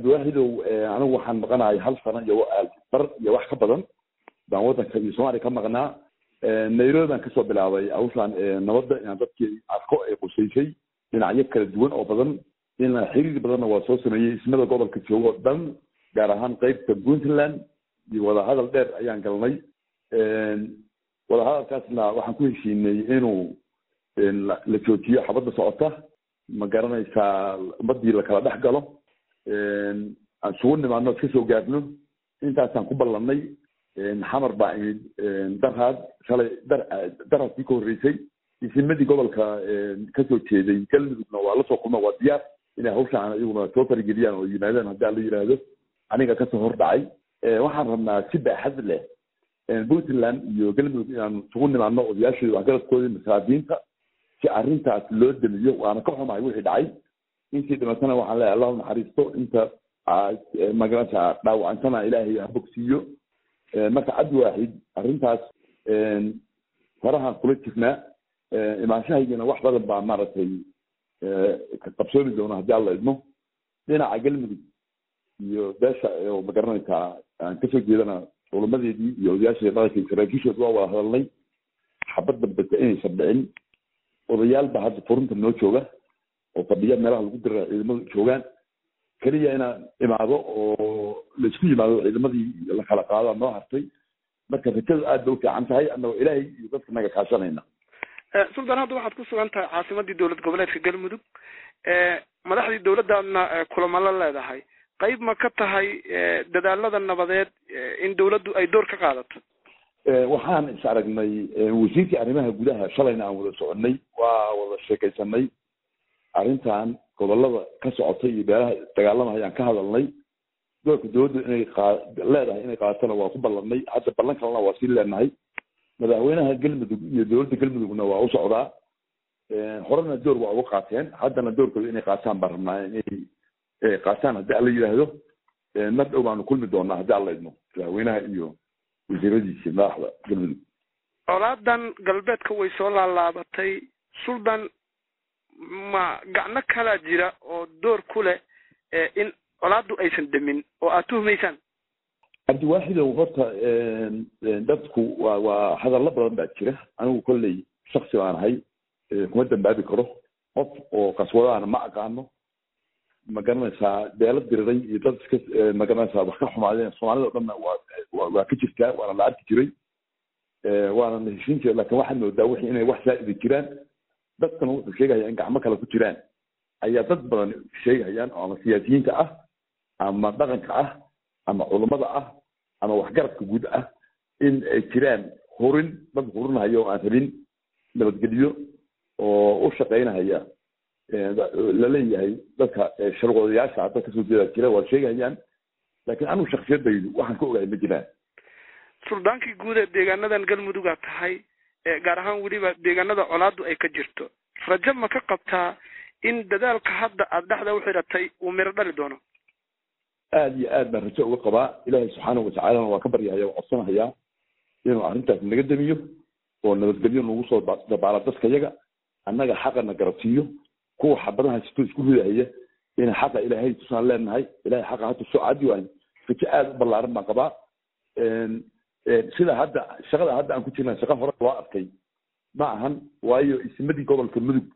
cabdiwaaxidow anigu waxaan maqanahay hal sano iyo bar iyo wax ka badan baan waddanka iyo soomaaliya ka maqnaa nairobi baan kasoo bilaabay hawshaan nabadda inaan dadkii arko ee qusaysay dhinacyo kala duwan oo badan inaan xiriir badanna waa soo sameeyey ismada gobolka joogo o dhan gaar ahaan qeybta puntland iyo wadahadal dheer ayaan galnay wadahadalkaasna waxaan ku heshiinay inuu la joojiyo xabadda socota ma garanaysaa ummadii lakala dhex galo aan sugu nimaadno iska soo gaarno intaasaan ku ballanay xamar baa imid darhaad shalay dar darhaadkii ka horreysay isimadii gobolka kasoo jeeday galmudugna waa lasoo kulma waa diyaar inay hawshaan iyaguna soo farageliyaan oo yimaadaan haddii ala yidhaahdo aniga kasoo hor dhacay waxaan rabnaa si baaxad leh puntland iyo galmudug inaan isugu nimaadno odayaashooda waxgaradkoodii masaabiinta si arrintaas loo damiyo waana ka xumahay wixii dhacay intii dhimatana waxaan leeyahay allahu naxariisto inta magarasa dhaawacantana ilaahay ha bogsiiyo marka cabdi waaxid arrintaas farahaan kula jirnaa imaanshahaygana wax badan baa maaragtay qabsoomi doona haddii alla idmo dhinaca galmudug iyo beesha oo magaranaysaa aan kasoo jeedana culamadeedii iyo odayaashii dhaqanka saraakiishood waa wada hadalnay xabad dambeta inaysan dhicin odayaal baa hadda furunta noo jooga oo fadhiya meelaha lagu dira ciidamadu joogaan keliya inaan imaado oo laisku yimaado ciidamadii la kala qaado noo hartay marka rajadu aad bay u fiican tahay annagoo ilaahay iyo dadka naga kaashanayna suldan hadda waxaad ku sugan tahay caasimadii dowlad goboleedka galmudug madaxdii dowladdaadna kulamo la leedahay qayb ma ka tahay dadaalada nabadeed in dowladdu ay door ka qaadato waxaan is aragnay wasiirkii arrimaha gudaha shalayna aan wada soconay waa wada sheekaysanay arrintan gobolada ka socotay iyo beelaha dagaalamaya ayaan ka hadalnay doorka dowladdu inay leedahay inay qaadatona waa ku ballanay hadda ballan kalena waa sii leenahay madaxweynaha galmudug iyo dowladda galmudugna waa u socdaa horena door waa uga qaateen haddana doorkooda inay qaataan baan rabnaa inay qaataan haddii alla yidhaahdo mar dhow baanu kulmi doonaa haddii alla idmo madaxweynaha iyo wasiiradiisi madaxda galmudug colaadan galbeedka way soo laalaabatay suldan ma gacno kalaa jira oo door ku leh in colaaddu aysan demin oo aad tuhumaysaan cabdiwaaxidow horta dadku waa waa hadallo badan baa jira anigu kolley shaksi baan ahay kuma dambaabi karo qof oo qaswadaana ma aqaano ma garanaysaa beelo diriray iyo dad iska ma garanaysaa wax ka xumaadeen soomaalida o dhanna waa waa ka jirtaa waana la arki jiray waana la heshiin jiray lakin waxaad moodaa wixii inay wax saa'idi jiraan dadkana wuxuu sheegaya in gacmo kale ku jiraan ayaa dad badan sheegayaan oo ama siyaasiyiinta ah ama dhaqanka ah ama culummada ah ama waxgaradka guud ah in ay jiraan hurin dad hurinahaya oo aan rabin nabadgelyo oo u shaqaynahaya laleeyahay dadka sharqoodayaasha hadda kasoo jeeda jira waa sheegayaan laakiin anigu shaksiyadaydu waxaan ka ogahay ma jiraan suldaankii guud ee deegaanadan galmudugaa tahay gaar ahaan weliba deegaanada colaadu ay ka jirto rajo ma ka qabtaa in dadaalka hadda aada dhexda u xidhatay uu miro dhali doono aada iyo aad baan rajo uga qabaa ilaahay subxaanahu watacaalana waa ka baryahaya waa codsanahayaa inuu arrintaas naga damiyo oo nabadgelyo nagu soo dabaala dadka yaga annaga xaqana garabsiiyo kuwa xabadaha sito isku ridahaya in xaqa ilaahay tusaan leenahay ilahay xaqa hata soo cadi waayo rajo aada u ballaaran baan qabaa sida hadda shaqada hadda aan ku jirna shaqa hore loo arkay ma ahan waayo ismadii gobolka mudug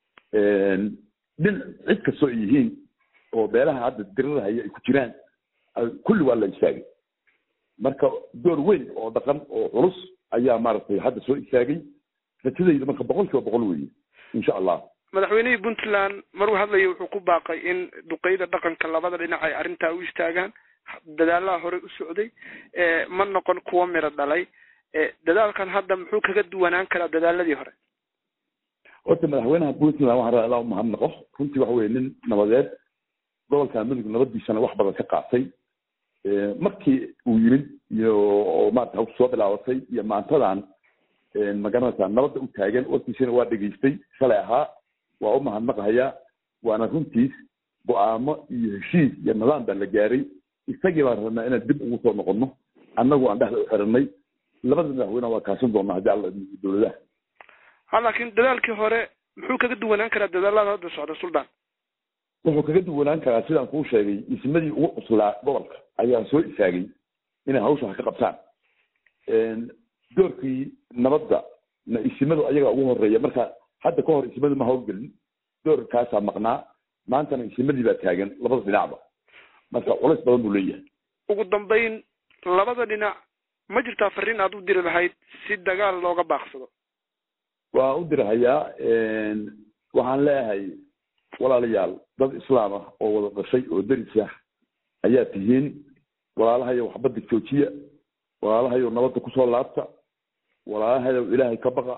dhin cid kastoo ay yihiin oo beelaha hadda dirirahaya ay ku jiraan kulli waa la istaagay marka door weyn oo dhaqan oo culus ayaa maaragtay hadda soo istaagay rajadayda marka boqol kiiba boqol weeye insha allah madaxweynihii puntland maruu hadlaya wuxuu ku baaqay in duqeyda dhaqanka labada dhinac ay arrintaa u istaagaan dadaalaha horey u socday ma noqon kuwo miro dhalay dadaalkan hadda muxuu kaga duwanaan karaa dadaaladii hore horta madaxweynaha puntland waxaan rabaa ilaa u mahadnaqo runtii waxa weye nin nabadeed gobolka mudug nabadiisana wax badan ka qaatay markii uu yimid iyo oo maarata hawsha soo bilaabatay iyo maantadan magaranaysaa nabadda u taagan warkiisana waa dhegaystay shalay ahaa waa u mahadnaqahayaa waana runtiis go-aamo iyo heshiis iyo nidaam baa la gaaray isagii baan rabnaa inaan dib ugu soo noqono annagu aan dhexda u xiranay labada madaxweyne waa kaasan doonaa haddii alla dowladaha ha laakiin dadaalkii hore muxuu kaga duwanaan karaa dadaalada hadda socda suldaan wuxuu kaga duwanaan karaa sidaan kuu sheegay ismadii ugu cuslaa gobolka ayaa soo istaagay inay hawsha wax ka qabtaan doorkii nabadda na isimadu ayaga ugu horeeya marka hadda ka hor isimadu ma hawlgelin doorkaasaa maqnaa maantana isimadii baa taagan labada dhinacba marka culays badan buu leeyahay ugu dambayn labada dhinac ma jirtaa fariin aad u diri lahayd si dagaal looga baaqsado waa u dirahayaa waxaan leeyahay walaalayaal dad islaam ah oo wada dhashay oo deris ah ayaa tihiin walaalahayo waxbadda joojiya walaalahayo nabadda kusoo laabta walaalahayo ilaahay ka baqa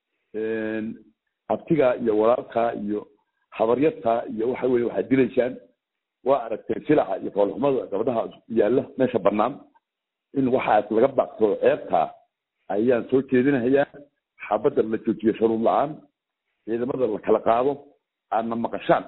abtigaa iyo walaalkaa iyo habaryartaa iyo waxa weye waxaad dilaysaan waa aragteen silaca iyo foolxumada gabdhaha yaalla meesha banaan in waxaas laga baaqsado ceebtaa ayaan soo jeedinahayaa xabadda la joojiyo sharuud la-aan ciidamada la kala qaado aadna maqashaan